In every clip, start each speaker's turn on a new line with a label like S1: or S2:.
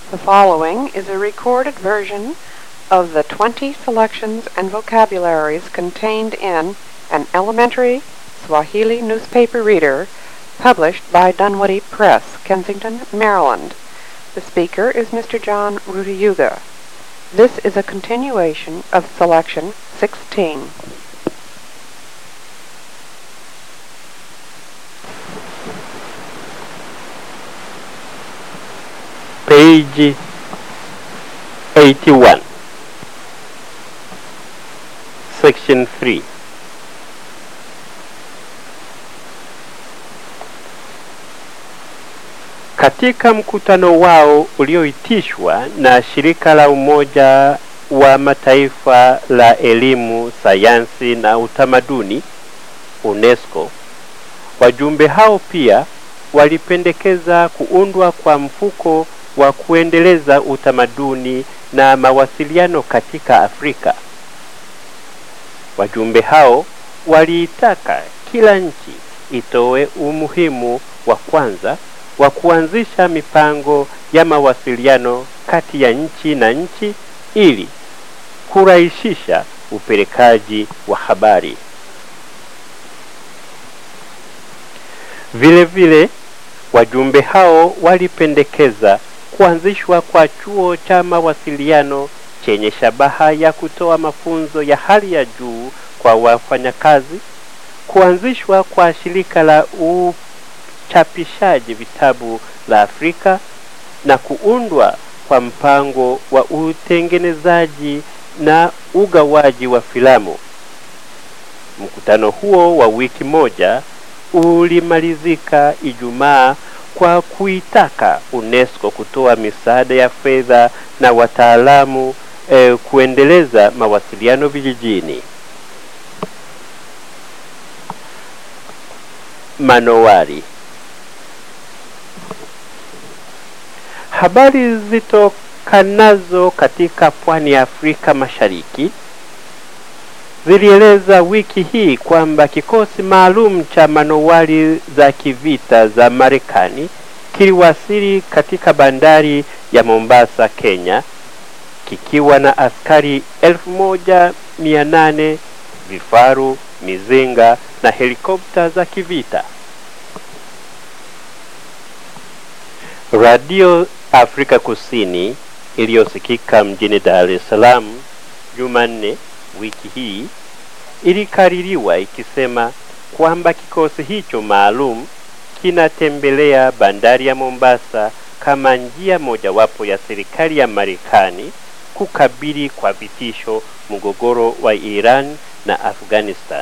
S1: The following is a recorded version of the 20 selections and vocabularies contained in an elementary Swahili newspaper reader published by Dunwoody Press, Kensington, Maryland. The speaker is Mr. John Rudiyuga. This is a continuation of selection 16.
S2: page 81 section 3 katika mkutano wao ulioitishwa na shirika la umoja wa mataifa la elimu sayansi na utamaduni unesco wajumbe hao pia walipendekeza kuundwa kwa mfuko wa kuendeleza utamaduni na mawasiliano katika Afrika. Wajumbe hao waliitaka kila nchi itoe umuhimu wa kwanza wa kuanzisha mipango ya mawasiliano kati ya nchi na nchi ili kurahisisha upelekaji wa habari. Vile vile wajumbe hao walipendekeza kuanzishwa kwa chuo cha mawasiliano chenye shabaha ya kutoa mafunzo ya hali ya juu kwa wafanyakazi, kuanzishwa kwa shirika la uchapishaji vitabu la Afrika na kuundwa kwa mpango wa utengenezaji na ugawaji wa filamu. Mkutano huo wa wiki moja ulimalizika Ijumaa kwa kuitaka UNESCO kutoa misaada ya fedha na wataalamu eh, kuendeleza mawasiliano vijijini. Manowari. Habari zitokanazo katika pwani ya Afrika Mashariki zilieleza wiki hii kwamba kikosi maalum cha manowari za kivita za Marekani kiliwasili katika bandari ya Mombasa, Kenya, kikiwa na askari elfu moja mia nane vifaru, mizinga na helikopta za kivita. Radio Afrika Kusini iliyosikika mjini Dar es Salaam Jumanne wiki hii ilikaririwa ikisema kwamba kikosi hicho maalum kinatembelea bandari ya Mombasa kama njia mojawapo ya serikali ya Marekani kukabili kwa vitisho mgogoro wa Iran na Afghanistan.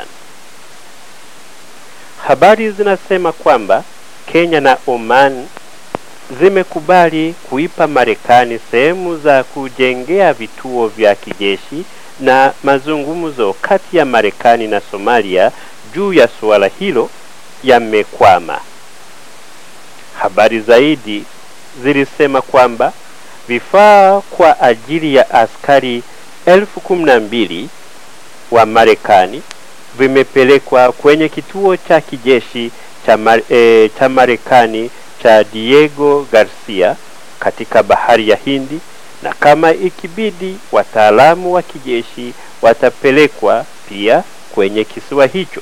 S2: Habari zinasema kwamba Kenya na Oman zimekubali kuipa Marekani sehemu za kujengea vituo vya kijeshi na mazungumzo kati ya Marekani na Somalia juu ya suala hilo yamekwama. Habari zaidi zilisema kwamba vifaa kwa ajili ya askari elfu kumi na mbili wa Marekani vimepelekwa kwenye kituo cha kijeshi cha, mar, e, cha Marekani cha Diego Garcia katika bahari ya Hindi na kama ikibidi wataalamu wa kijeshi watapelekwa pia kwenye kisiwa hicho.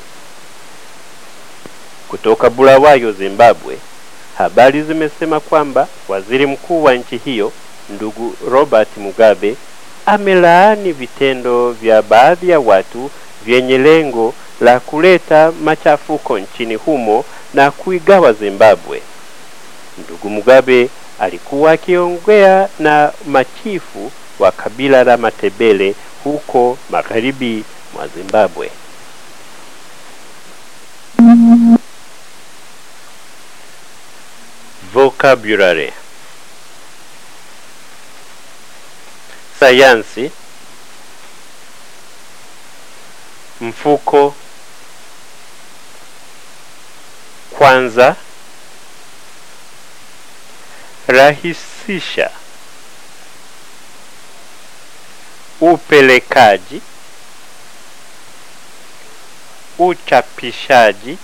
S2: Kutoka Bulawayo, Zimbabwe, habari zimesema kwamba waziri mkuu wa nchi hiyo ndugu Robert Mugabe amelaani vitendo vya baadhi ya watu vyenye lengo la kuleta machafuko nchini humo na kuigawa Zimbabwe. Ndugu Mugabe alikuwa akiongea na machifu wa kabila la Matebele huko magharibi mwa Zimbabwe. Vocabulary sayansi, mfuko, kwanza, rahisisha, upelekaji, uchapishaji,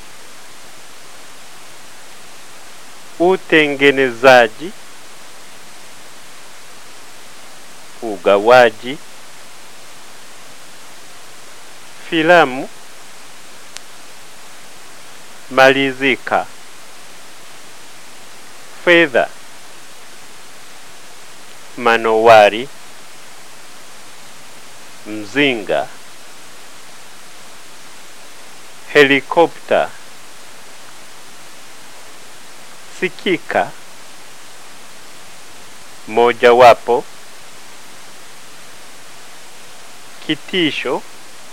S2: utengenezaji, ugawaji, filamu, malizika, fedha, manowari, mzinga, helikopta, sikika, mojawapo, kitisho,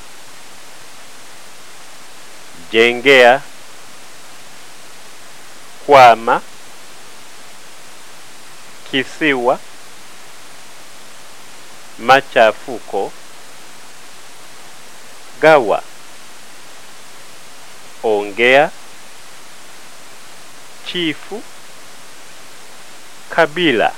S2: jengea, kwama, kisiwa, machafuko, gawa, ongea, chifu, kabila.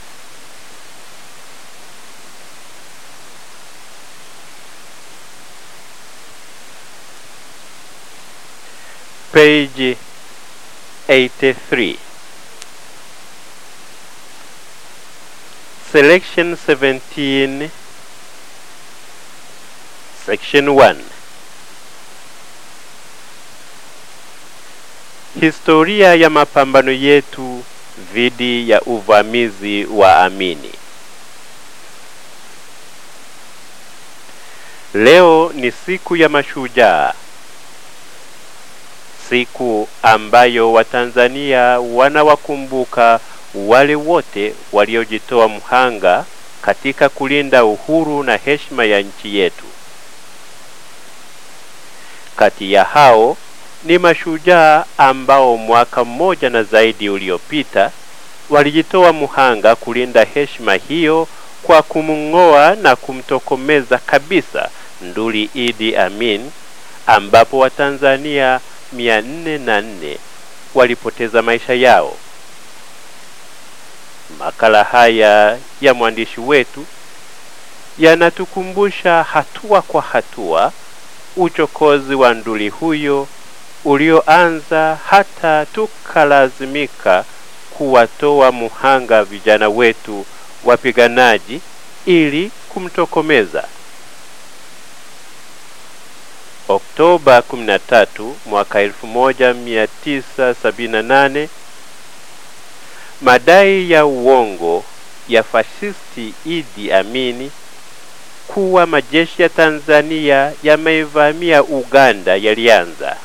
S2: Page 83. Selection 17, Section 1. Historia ya mapambano yetu dhidi ya uvamizi wa Amini. Leo ni siku ya mashujaa, siku ambayo Watanzania wanawakumbuka wale wote waliojitoa mhanga katika kulinda uhuru na heshima ya nchi yetu. Kati ya hao ni mashujaa ambao mwaka mmoja na zaidi uliopita walijitoa mhanga kulinda heshima hiyo kwa kumng'oa na kumtokomeza kabisa nduli Idi Amin, ambapo Watanzania mia nne na nne walipoteza maisha yao. Makala haya ya mwandishi wetu yanatukumbusha hatua kwa hatua uchokozi wa nduli huyo ulioanza hata tukalazimika kuwatoa muhanga vijana wetu wapiganaji ili kumtokomeza. Oktoba 13 mwaka 1978, madai ya uongo ya fashisti Idi Amini kuwa majeshi ya Tanzania yameivamia Uganda yalianza.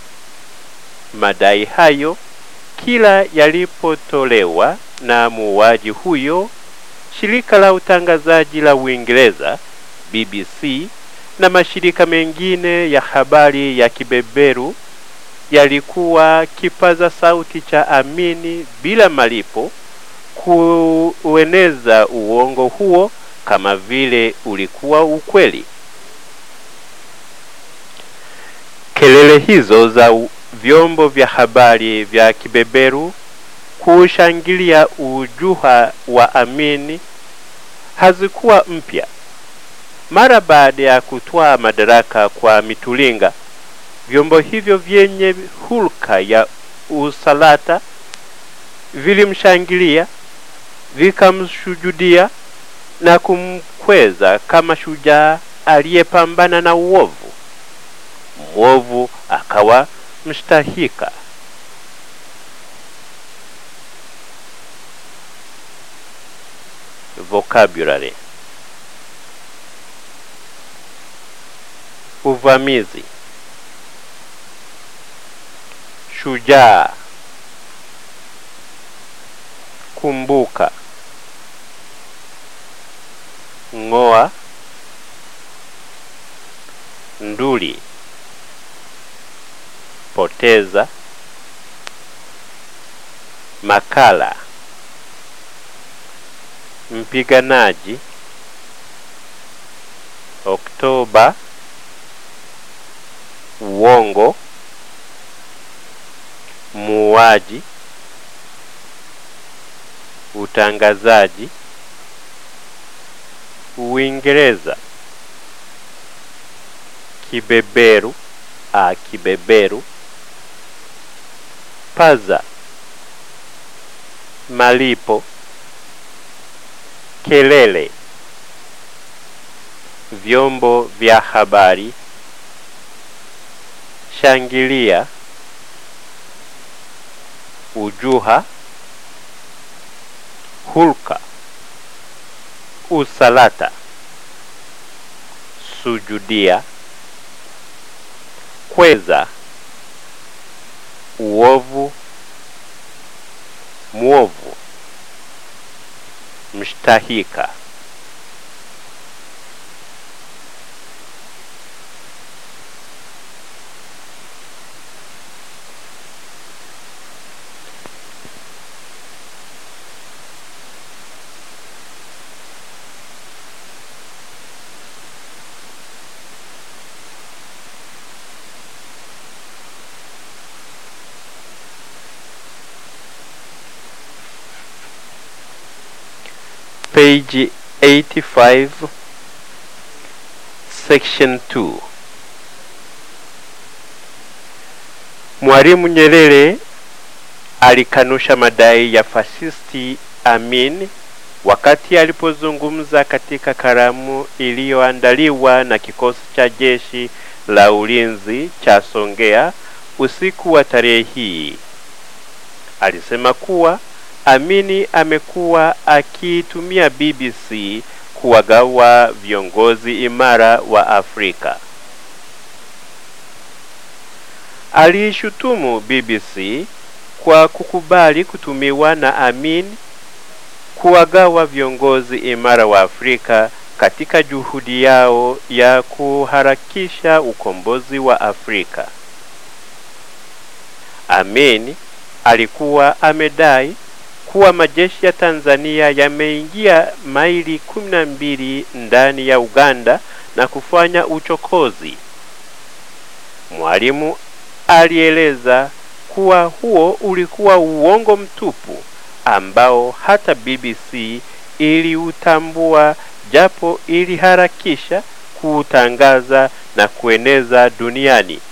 S2: Madai hayo kila yalipotolewa na muuaji huyo, shirika la utangazaji la Uingereza BBC na mashirika mengine ya habari ya kibeberu yalikuwa kipaza sauti cha Amini bila malipo kueneza uongo huo kama vile ulikuwa ukweli. Kelele hizo za vyombo vya habari vya kibeberu kuushangilia ujuha wa Amini hazikuwa mpya. Mara baada ya kutwaa madaraka kwa Mitulinga, vyombo hivyo vyenye hulka ya usalata vilimshangilia, vikamshujudia na kumkweza kama shujaa aliyepambana na uovu. Mwovu akawa mstahika. Vocabulary: uvamizi, shujaa, kumbuka, ng'oa, nduli, poteza, makala, mpiganaji, Oktoba, uongo, muuaji, utangazaji, Uingereza, kibeberu, a kibeberu, paza, malipo, kelele, vyombo vya habari, shangilia, ujuha, hulka, usalata, sujudia, kweza, uovu, mwovu, mshtahika. page 85 section 2 Mwalimu Nyerere alikanusha madai ya fasisti Amin wakati alipozungumza katika karamu iliyoandaliwa na kikosi cha jeshi la ulinzi cha Songea usiku wa tarehe hii. Alisema kuwa Amini amekuwa akiitumia BBC kuwagawa viongozi imara wa Afrika. Aliishutumu BBC kwa kukubali kutumiwa na Amin kuwagawa viongozi imara wa Afrika katika juhudi yao ya kuharakisha ukombozi wa Afrika. Amin alikuwa amedai kuwa majeshi ya Tanzania yameingia maili kumi na mbili ndani ya Uganda na kufanya uchokozi. Mwalimu alieleza kuwa huo ulikuwa uongo mtupu ambao hata BBC iliutambua japo iliharakisha kuutangaza na kueneza duniani.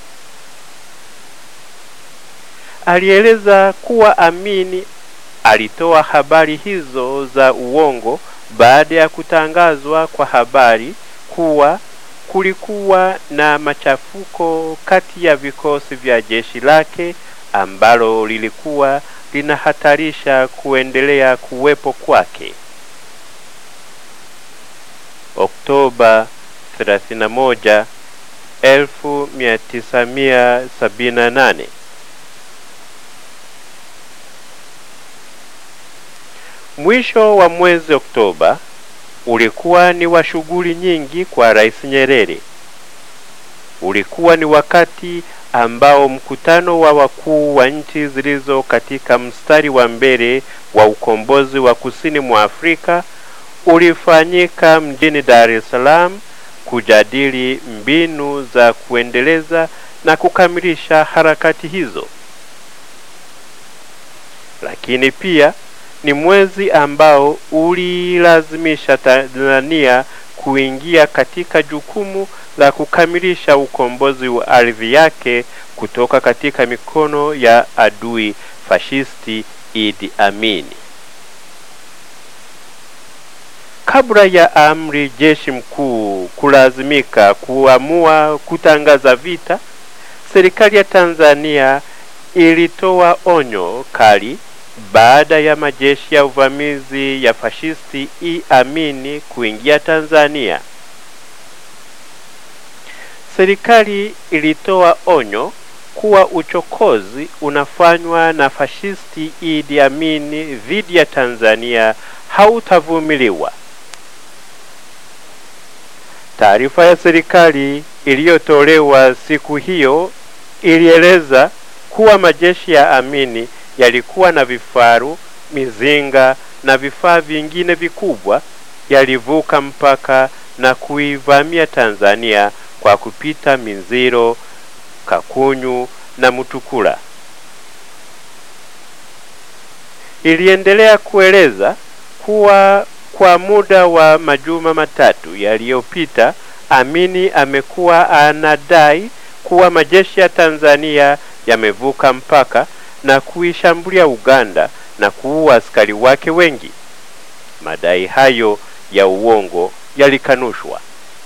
S2: Alieleza kuwa Amini alitoa habari hizo za uongo baada ya kutangazwa kwa habari kuwa kulikuwa na machafuko kati ya vikosi vya jeshi lake ambalo lilikuwa linahatarisha kuendelea kuwepo kwake. Oktoba 31, 1978. Mwisho wa mwezi Oktoba ulikuwa ni wa shughuli nyingi kwa Rais Nyerere. Ulikuwa ni wakati ambao mkutano wa wakuu wa nchi zilizo katika mstari wa mbele wa ukombozi wa kusini mwa Afrika ulifanyika mjini Dar es Salaam kujadili mbinu za kuendeleza na kukamilisha harakati hizo. Lakini pia ni mwezi ambao ulilazimisha Tanzania kuingia katika jukumu la kukamilisha ukombozi wa ardhi yake kutoka katika mikono ya adui fashisti Idi Amin. Kabla ya amri jeshi mkuu kulazimika kuamua kutangaza vita, serikali ya Tanzania ilitoa onyo kali baada ya majeshi ya uvamizi ya fashisti Idi Amin kuingia Tanzania. Serikali ilitoa onyo kuwa uchokozi unafanywa na fashisti Idi Amin dhidi ya Tanzania hautavumiliwa. Taarifa ya serikali iliyotolewa siku hiyo ilieleza kuwa majeshi ya Amini yalikuwa na vifaru, mizinga na vifaa vingine vikubwa, yalivuka mpaka na kuivamia Tanzania kwa kupita Minziro, Kakunyu na Mutukula. Iliendelea kueleza kuwa kwa muda wa majuma matatu yaliyopita, Amini amekuwa anadai kuwa majeshi ya Tanzania yamevuka mpaka na kuishambulia Uganda na kuua askari wake wengi. Madai hayo ya uongo yalikanushwa.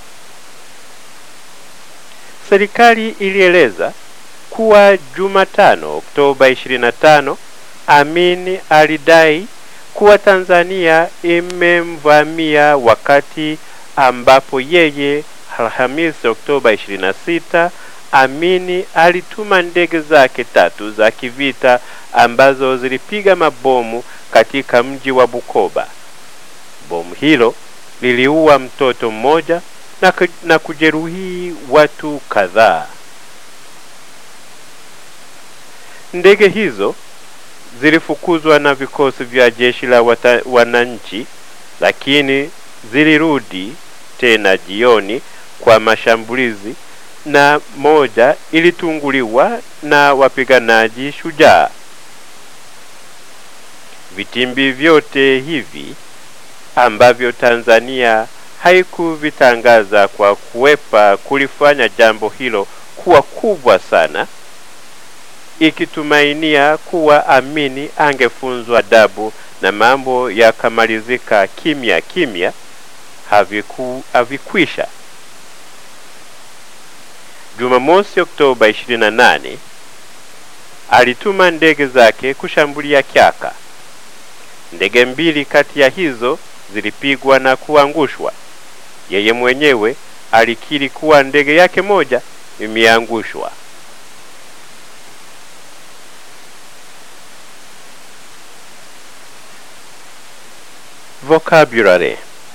S2: serikali ilieleza kuwa Jumatano Oktoba 25 Amin alidai kuwa Tanzania imemvamia wakati ambapo yeye Alhamisi Oktoba 26 Amini alituma ndege zake tatu za kivita ambazo zilipiga mabomu katika mji wa Bukoba. Bomu hilo liliua mtoto mmoja na, na kujeruhi watu kadhaa. Ndege hizo zilifukuzwa na vikosi vya jeshi la wata, wananchi, lakini zilirudi tena jioni kwa mashambulizi na moja ilitunguliwa na wapiganaji shujaa. Vitimbi vyote hivi ambavyo Tanzania haikuvitangaza kwa kuwepa kulifanya jambo hilo kuwa kubwa sana, ikitumainia kuwa Amini angefunzwa adabu na mambo yakamalizika kimya kimya, haviku, havikwisha. Jumamosi Oktoba 28 alituma ndege zake kushambulia Kyaka. Ndege mbili kati ya hizo zilipigwa na kuangushwa. Yeye mwenyewe alikiri kuwa ndege yake moja imeangushwa. Vocabulary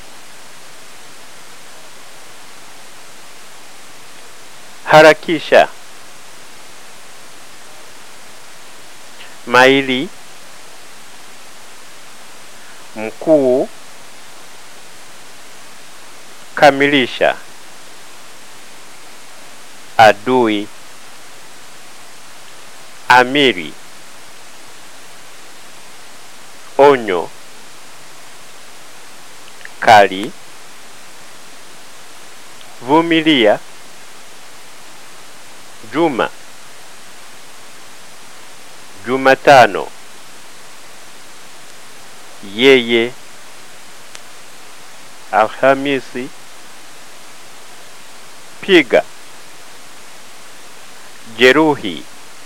S2: harakisha maili mkuu kamilisha adui amiri onyo kali vumilia juma jumatano yeye alhamisi piga jeruhi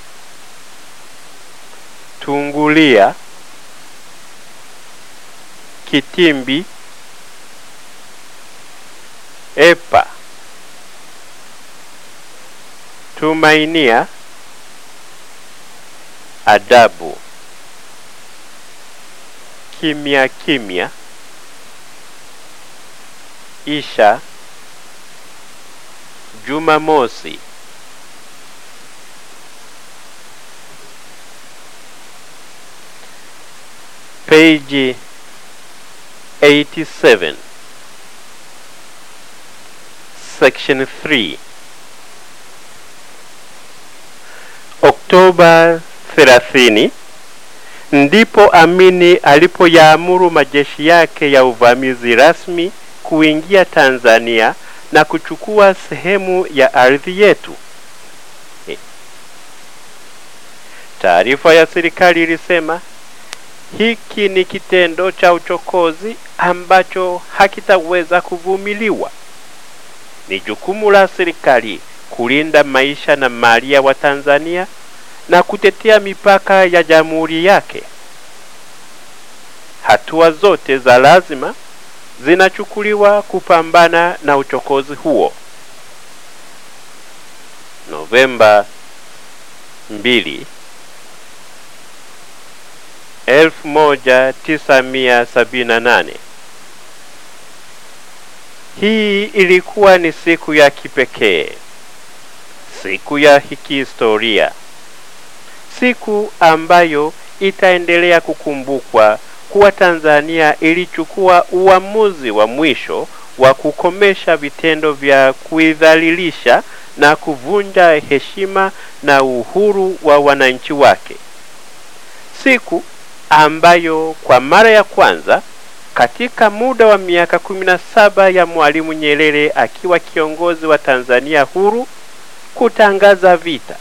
S2: tungulia kitimbi epa tumainia adabu kimya kimya isha jumamosi page 87 section 3 Oktoba 30 ndipo Amini alipoyaamuru majeshi yake ya uvamizi rasmi kuingia Tanzania na kuchukua sehemu ya ardhi yetu. Eh. Taarifa ya serikali ilisema hiki ni kitendo cha uchokozi ambacho hakitaweza kuvumiliwa. Ni jukumu la serikali kulinda maisha na mali ya Watanzania na kutetea mipaka ya jamhuri yake. Hatua zote za lazima zinachukuliwa kupambana na uchokozi huo. Novemba 2 1978. Hii ilikuwa ni siku ya kipekee, siku ya kihistoria, siku ambayo itaendelea kukumbukwa kuwa Tanzania ilichukua uamuzi wa mwisho wa kukomesha vitendo vya kuidhalilisha na kuvunja heshima na uhuru wa wananchi wake, siku ambayo kwa mara ya kwanza katika muda wa miaka kumi na saba ya Mwalimu Nyerere akiwa kiongozi wa Tanzania huru kutangaza vita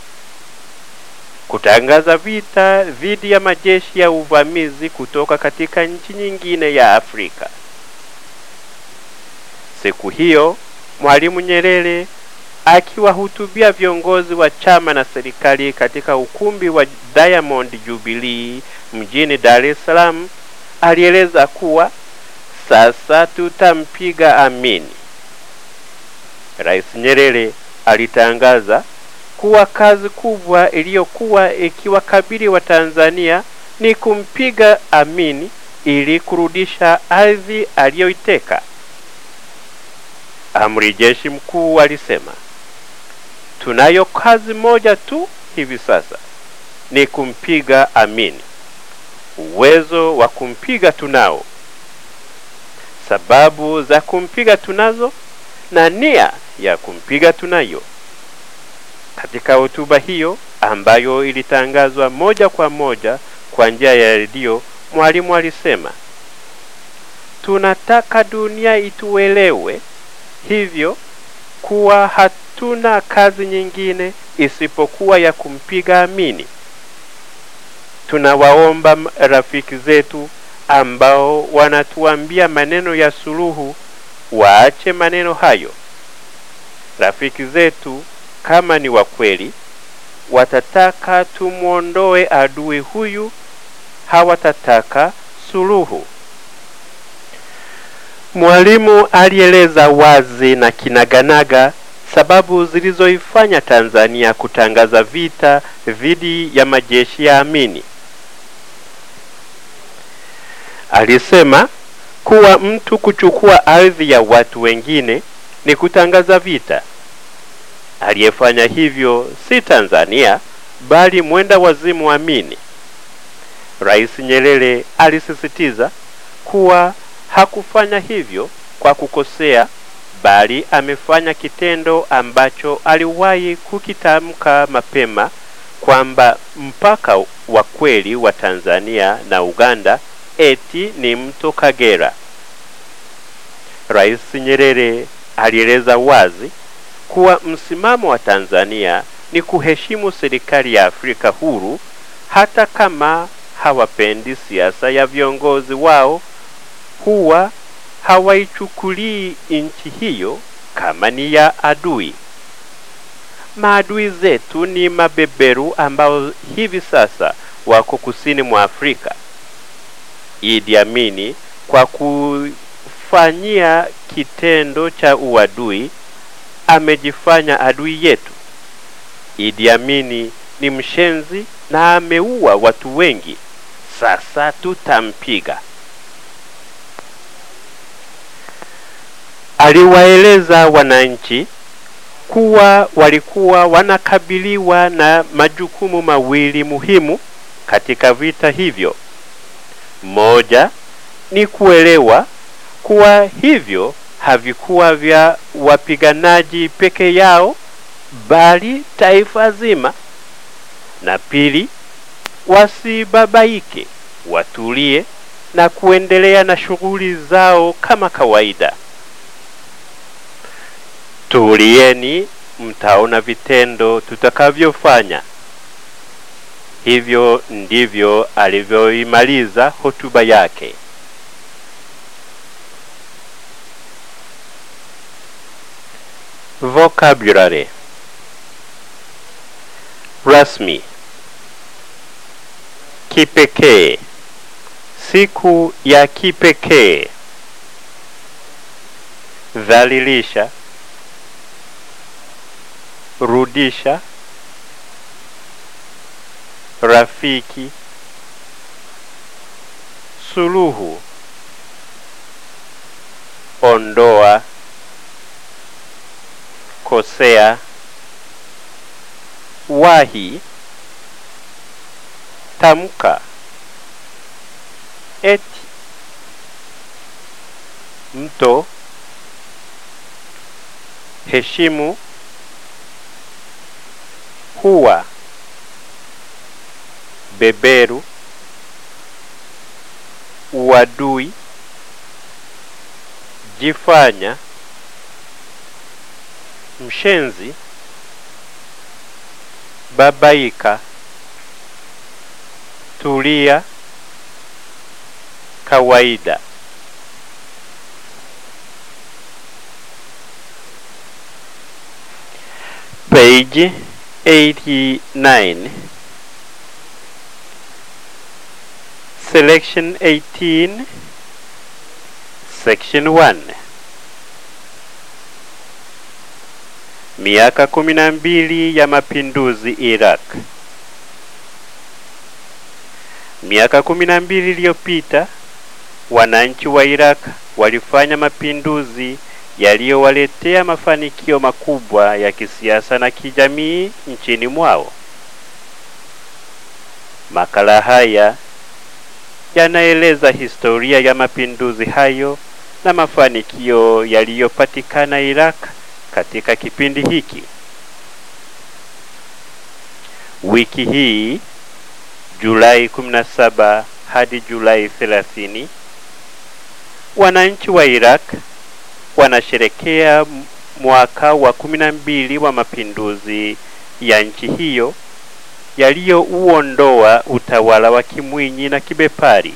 S2: kutangaza vita dhidi ya majeshi ya uvamizi kutoka katika nchi nyingine ya Afrika. Siku hiyo Mwalimu Nyerere akiwahutubia viongozi wa chama na serikali katika ukumbi wa Diamond Jubilee mjini Dar es Salaam alieleza kuwa sasa tutampiga Amini. Rais Nyerere alitangaza kuwa kazi kubwa iliyokuwa ikiwakabili Watanzania ni kumpiga Amini ili kurudisha ardhi aliyoiteka. Amri jeshi mkuu alisema, tunayo kazi moja tu hivi sasa, ni kumpiga Amini. Uwezo wa kumpiga tunao, sababu za kumpiga tunazo, na nia ya kumpiga tunayo. Katika hotuba hiyo ambayo ilitangazwa moja kwa moja kwa njia ya redio, Mwalimu alisema, tunataka dunia ituelewe hivyo kuwa hatuna kazi nyingine isipokuwa ya kumpiga Amini. Tunawaomba rafiki zetu ambao wanatuambia maneno ya suluhu waache maneno hayo. Rafiki zetu kama ni wa kweli, watataka tumwondoe adui huyu, hawatataka suluhu. Mwalimu alieleza wazi na kinaganaga sababu zilizoifanya Tanzania kutangaza vita dhidi ya majeshi ya Amini. Alisema kuwa mtu kuchukua ardhi ya watu wengine ni kutangaza vita. Aliyefanya hivyo si Tanzania bali mwenda wazimu Amini. Rais Nyerere alisisitiza kuwa hakufanya hivyo kwa kukosea, bali amefanya kitendo ambacho aliwahi kukitamka mapema kwamba mpaka wa kweli wa Tanzania na Uganda eti ni mto Kagera. Rais Nyerere alieleza wazi kuwa msimamo wa Tanzania ni kuheshimu serikali ya Afrika huru hata kama hawapendi siasa ya viongozi wao huwa hawaichukulii nchi hiyo kama ni ya adui. Maadui zetu ni mabeberu ambao hivi sasa wako kusini mwa Afrika. Idi Amini kwa kufanyia kitendo cha uadui amejifanya adui yetu. Idi Amini ni mshenzi na ameua watu wengi. Sasa tutampiga. Aliwaeleza wananchi kuwa walikuwa wanakabiliwa na majukumu mawili muhimu katika vita hivyo. Moja ni kuelewa kuwa hivyo havikuwa vya wapiganaji peke yao bali taifa zima, na pili, wasibabaike, watulie na kuendelea na shughuli zao kama kawaida. Tulieni, mtaona vitendo tutakavyofanya. Hivyo ndivyo alivyoimaliza hotuba yake. Vocabulary rasmi, kipekee, siku ya kipekee, dhalilisha, rudisha, rafiki, suluhu, ondoa, kosea, wahi, tamka, eti, mto, heshimu, huwa, beberu, uadui, jifanya, mshenzi, babaika, tulia, kawaida. page 89 selection 18 section 1 miaka kumi na mbili ya mapinduzi Iraq. Miaka kumi na mbili iliyopita wananchi wa Iraq walifanya mapinduzi yaliyowaletea mafanikio makubwa ya kisiasa na kijamii nchini mwao. Makala haya yanaeleza historia ya mapinduzi hayo na mafanikio yaliyopatikana Iraq katika kipindi hiki. Wiki hii Julai 17 hadi Julai 30, wananchi wa Iraq wanasherekea mwaka wa kumi na mbili wa mapinduzi ya nchi hiyo yaliyouondoa utawala wa Kimwinyi na Kibepari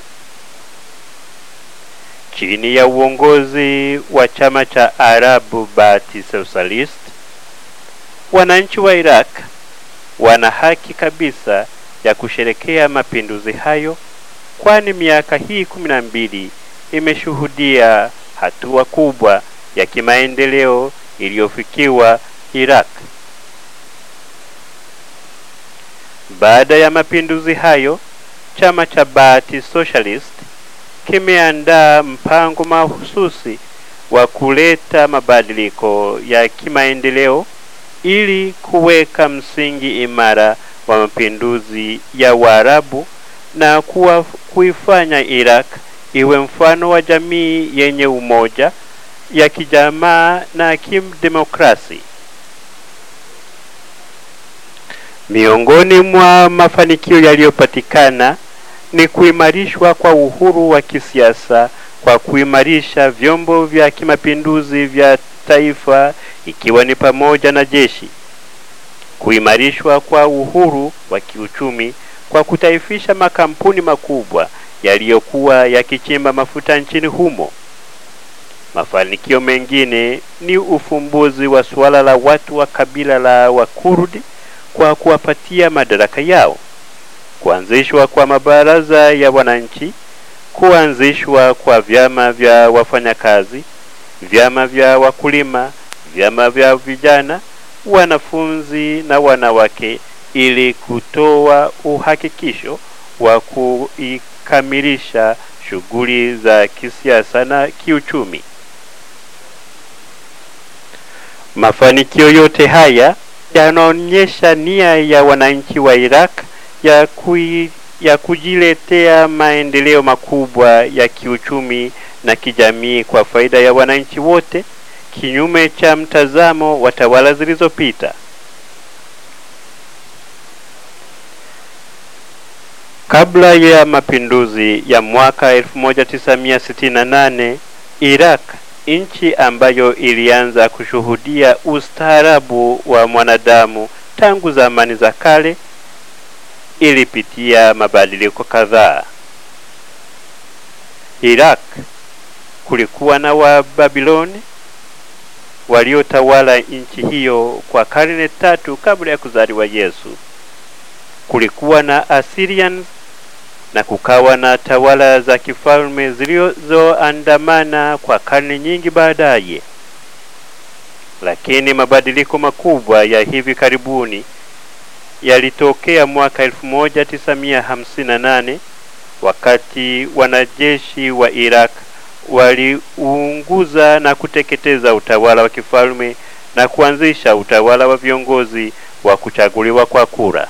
S2: chini ya uongozi wa chama cha Arabu Baathi Socialist. Wananchi wa Iraq wana haki kabisa ya kusherekea mapinduzi hayo, kwani miaka hii kumi na mbili imeshuhudia hatua kubwa ya kimaendeleo iliyofikiwa Iraq. Baada ya mapinduzi hayo, chama cha Baathi Socialist kimeandaa mpango mahususi wa kuleta mabadiliko ya kimaendeleo ili kuweka msingi imara wa mapinduzi ya Waarabu na kuwa, kuifanya Iraq iwe mfano wa jamii yenye umoja ya kijamaa na kidemokrasi. Miongoni mwa mafanikio yaliyopatikana ni kuimarishwa kwa uhuru wa kisiasa kwa kuimarisha vyombo vya kimapinduzi vya taifa ikiwa ni pamoja na jeshi, kuimarishwa kwa uhuru wa kiuchumi kwa kutaifisha makampuni makubwa yaliyokuwa yakichimba mafuta nchini humo. Mafanikio mengine ni ufumbuzi wa suala la watu wa kabila la Wakurdi kwa kuwapatia madaraka yao, kuanzishwa kwa mabaraza ya wananchi, kuanzishwa kwa vyama vya wafanyakazi, vyama vya wakulima, vyama vya vijana, wanafunzi na wanawake ili kutoa uhakikisho wa kuikamilisha shughuli za kisiasa na kiuchumi. Mafanikio yote haya yanaonyesha nia ya wananchi wa Iraq ya, kui, ya kujiletea maendeleo makubwa ya kiuchumi na kijamii kwa faida ya wananchi wote, kinyume cha mtazamo wa tawala zilizopita. Kabla ya mapinduzi ya mwaka 1968 Iraq, nchi ambayo ilianza kushuhudia ustaarabu wa mwanadamu tangu zamani za kale, ilipitia mabadiliko kadhaa. Iraq kulikuwa na Wababiloni waliotawala nchi hiyo kwa karne tatu kabla ya kuzaliwa Yesu. Kulikuwa na Assyrians na kukawa na tawala za kifalme zilizoandamana kwa karne nyingi baadaye. Lakini mabadiliko makubwa ya hivi karibuni yalitokea mwaka 1958 wakati wanajeshi wa Iraq waliunguza na kuteketeza utawala wa kifalme na kuanzisha utawala wa viongozi wa kuchaguliwa kwa kura.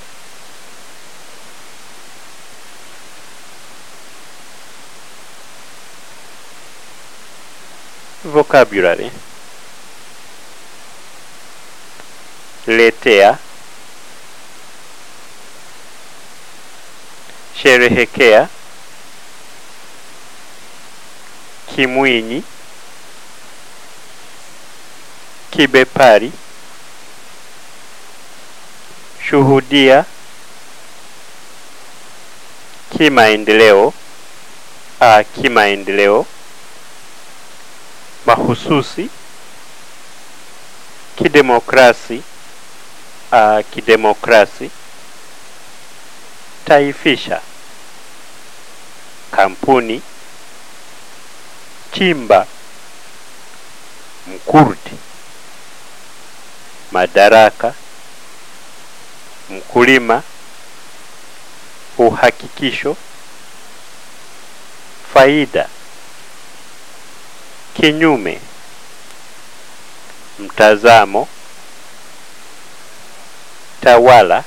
S2: Vocabulary letea, sherehekea, kimwinyi, kibepari, shuhudia, kimaendeleo, a kimaendeleo mahususi, kidemokrasi, uh, kidemokrasi taifisha kampuni chimba mkurdi madaraka mkulima uhakikisho faida kinyume mtazamo tawala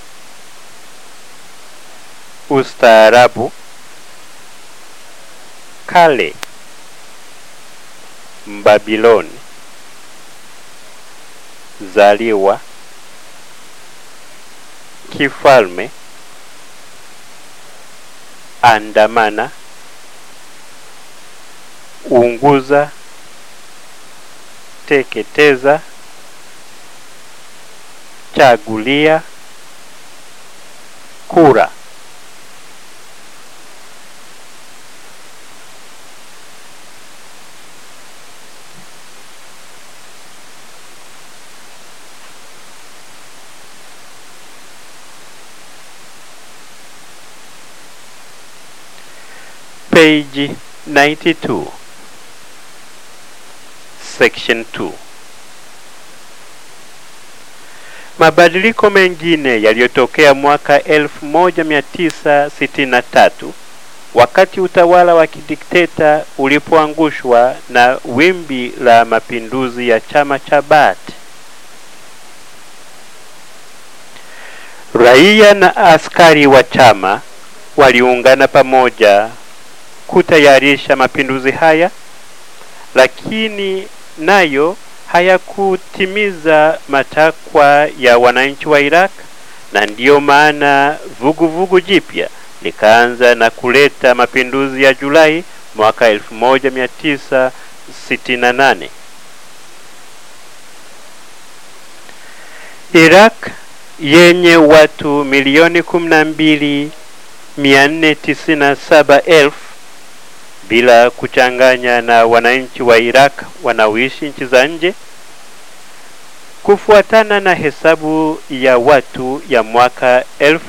S2: ustaarabu kale mbabiloni zaliwa kifalme andamana unguza teketeza chagulia kura page 92 section 2 mabadiliko mengine yaliyotokea mwaka 1963 wakati utawala wa kidikteta ulipoangushwa na wimbi la mapinduzi ya chama cha Baath. Raia na askari wa chama waliungana pamoja kutayarisha mapinduzi haya, lakini nayo hayakutimiza matakwa ya wananchi wa Iraq, na ndiyo maana vuguvugu jipya likaanza na kuleta mapinduzi ya Julai mwaka 1968. Iraq yenye watu milioni 12 497,000 bila kuchanganya na wananchi wa Iraq wanaoishi nchi za nje, kufuatana na hesabu ya watu ya mwaka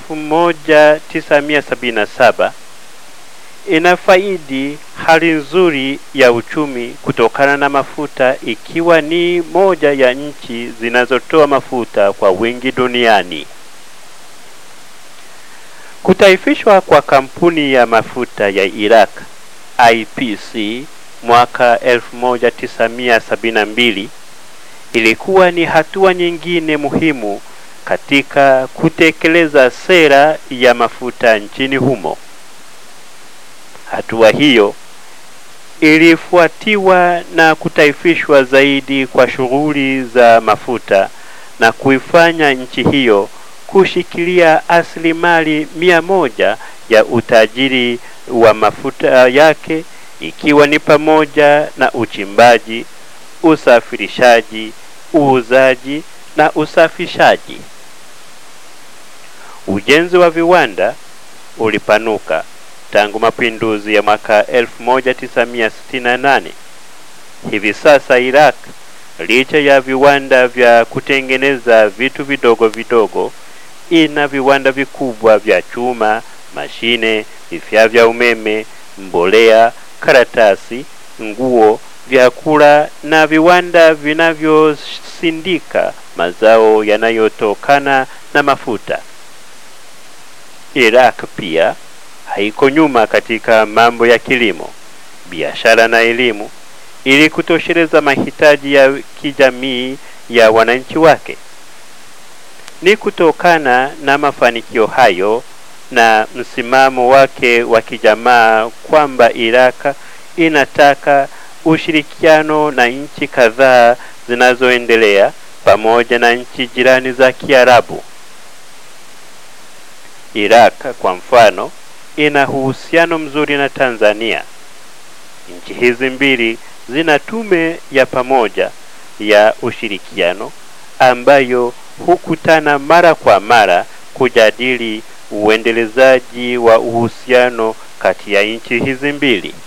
S2: 1977 inafaidi hali nzuri ya uchumi kutokana na mafuta, ikiwa ni moja ya nchi zinazotoa mafuta kwa wingi duniani. Kutaifishwa kwa kampuni ya mafuta ya Iraq IPC mwaka 1972 ilikuwa ni hatua nyingine muhimu katika kutekeleza sera ya mafuta nchini humo. Hatua hiyo ilifuatiwa na kutaifishwa zaidi kwa shughuli za mafuta na kuifanya nchi hiyo kushikilia asilimali mia moja ya utajiri wa mafuta yake ikiwa ni pamoja na uchimbaji, usafirishaji, uuzaji na usafishaji. Ujenzi wa viwanda ulipanuka tangu mapinduzi ya mwaka 1968. Hivi sasa Iraq, licha ya viwanda vya kutengeneza vitu vidogo vidogo, ina viwanda vikubwa vya chuma, mashine, vifaa vya umeme, mbolea, karatasi, nguo, vyakula na viwanda vinavyosindika mazao yanayotokana na mafuta. Iraq pia haiko nyuma katika mambo ya kilimo, biashara na elimu ili kutosheleza mahitaji ya kijamii ya wananchi wake. Ni kutokana na mafanikio hayo na msimamo wake wa kijamaa kwamba Iraq inataka ushirikiano na nchi kadhaa zinazoendelea pamoja na nchi jirani za Kiarabu. Iraq kwa mfano ina uhusiano mzuri na Tanzania. Nchi hizi mbili zina tume ya pamoja ya ushirikiano ambayo hukutana mara kwa mara kujadili uendelezaji wa uhusiano kati ya nchi hizi mbili.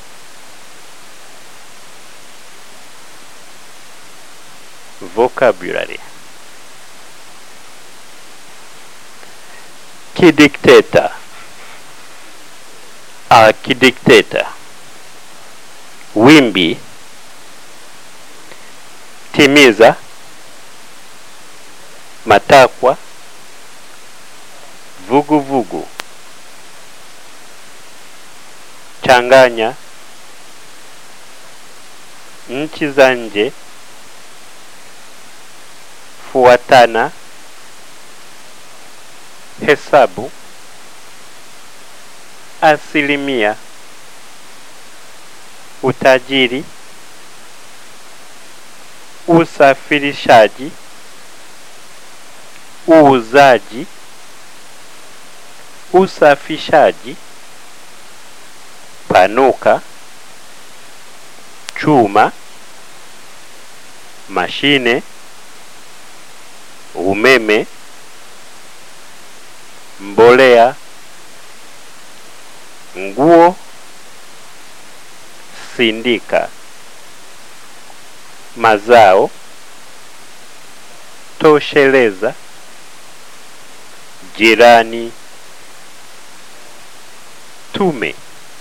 S2: Vocabulary kidikteta akidikteta wimbi timiza matakwa vuguvugu vugu. changanya nchi za nje fuatana hesabu asilimia utajiri usafirishaji uuzaji usafishaji panuka chuma mashine umeme mbolea nguo sindika mazao tosheleza jirani tume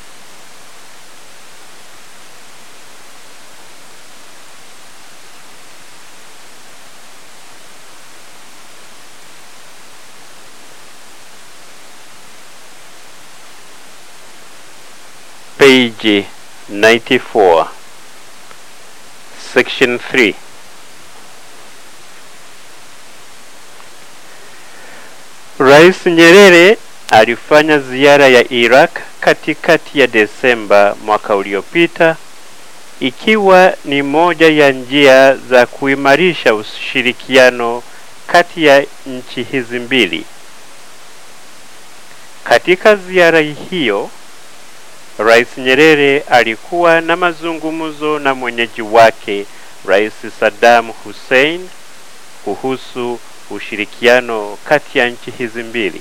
S2: page 94 section 3 Rais Nyerere alifanya ziara ya Iraq katikati ya Desemba mwaka uliopita ikiwa ni moja ya njia za kuimarisha ushirikiano kati ya nchi hizi mbili. Katika ziara hiyo, Rais Nyerere alikuwa na mazungumzo na mwenyeji wake Rais Saddam Hussein kuhusu ushirikiano kati ya nchi hizi mbili.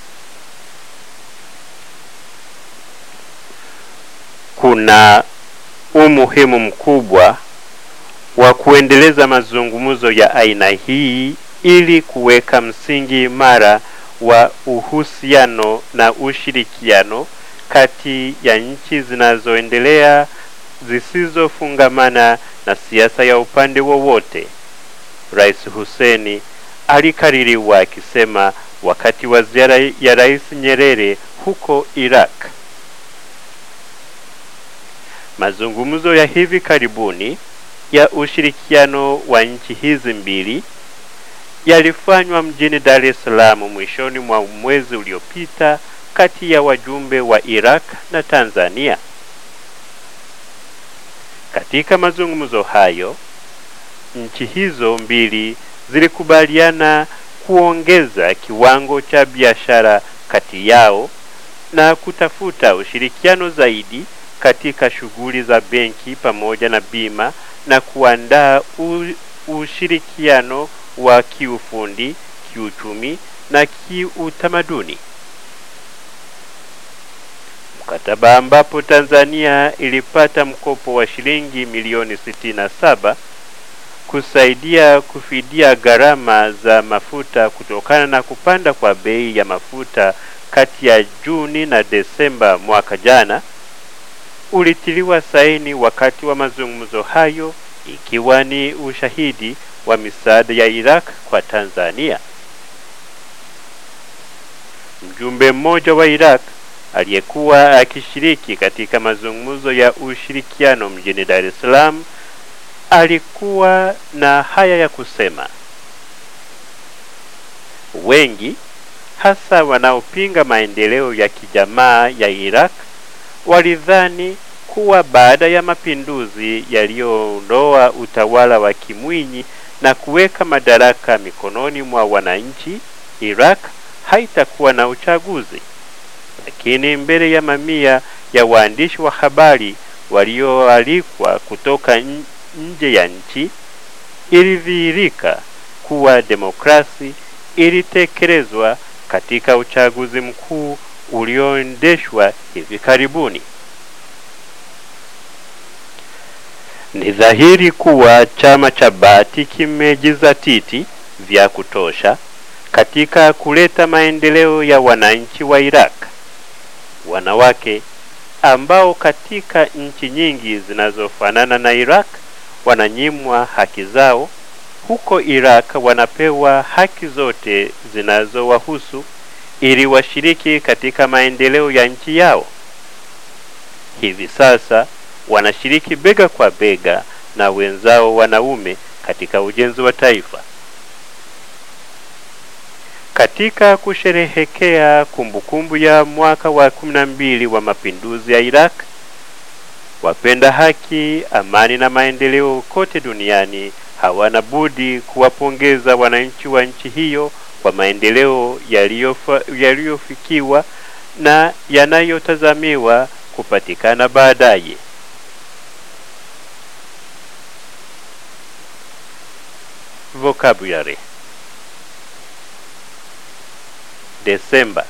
S2: Kuna umuhimu mkubwa wa kuendeleza mazungumzo ya aina hii ili kuweka msingi imara wa uhusiano na ushirikiano kati ya nchi zinazoendelea zisizofungamana na siasa ya upande wowote. Rais Hussein alikaririwa akisema wakati wa ziara ya Rais Nyerere huko Iraq. Mazungumzo ya hivi karibuni ya ushirikiano wa nchi hizi mbili yalifanywa mjini Dar es Salaam mwishoni mwa mwezi uliopita kati ya wajumbe wa Iraq na Tanzania. Katika mazungumzo hayo, nchi hizo mbili zilikubaliana kuongeza kiwango cha biashara kati yao na kutafuta ushirikiano zaidi katika shughuli za benki pamoja na bima na kuandaa ushirikiano wa kiufundi, kiuchumi na kiutamaduni. Mkataba ambapo Tanzania ilipata mkopo wa shilingi milioni 67 kusaidia kufidia gharama za mafuta kutokana na kupanda kwa bei ya mafuta kati ya Juni na Desemba mwaka jana ulitiliwa saini wakati wa mazungumzo hayo ikiwa ni ushahidi wa misaada ya Iraq kwa Tanzania. Mjumbe mmoja wa Iraq aliyekuwa akishiriki katika mazungumzo ya ushirikiano mjini Dar es Salaam alikuwa na haya ya kusema. Wengi hasa wanaopinga maendeleo ya kijamaa ya Iraq walidhani kuwa baada ya mapinduzi yaliyoondoa utawala wa Kimwinyi na kuweka madaraka mikononi mwa wananchi, Iraq haitakuwa na uchaguzi. Lakini mbele ya mamia ya waandishi wa habari walioalikwa kutoka nje ya nchi, ilidhihirika kuwa demokrasi ilitekelezwa katika uchaguzi mkuu ulioendeshwa hivi karibuni. Ni dhahiri kuwa chama cha Baathi kimejizatiti vya kutosha katika kuleta maendeleo ya wananchi wa Iraq. Wanawake ambao katika nchi nyingi zinazofanana na Iraq wananyimwa haki zao, huko Iraq wanapewa haki zote zinazowahusu ili washiriki katika maendeleo ya nchi yao. Hivi sasa wanashiriki bega kwa bega na wenzao wanaume katika ujenzi wa taifa. Katika kusherehekea kumbukumbu ya mwaka wa 12 wa mapinduzi ya Iraq, wapenda haki, amani na maendeleo kote duniani hawana budi kuwapongeza wananchi wa nchi hiyo kwa maendeleo yaliyofikiwa na yanayotazamiwa kupatikana baadaye. Vocabulary Desemba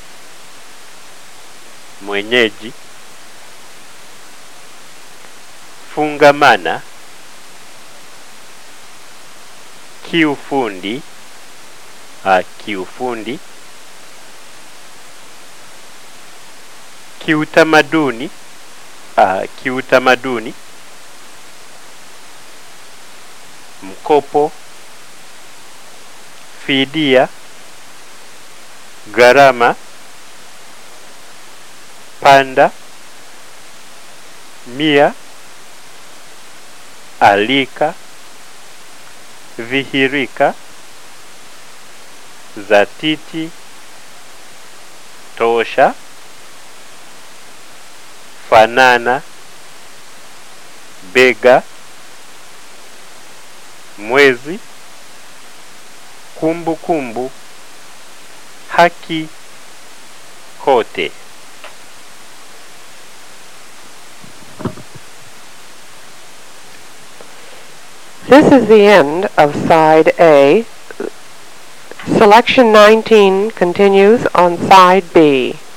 S2: mwenyeji fungamana kiufundi uh, kiufundi kiutamaduni uh, kiutamaduni mkopo fidia gharama panda mia alika dhihirika zatiti tosha fanana bega mwezi kumbukumbu kumbu, haki kote
S1: This is the end of side A. Selection 19 continues on side B.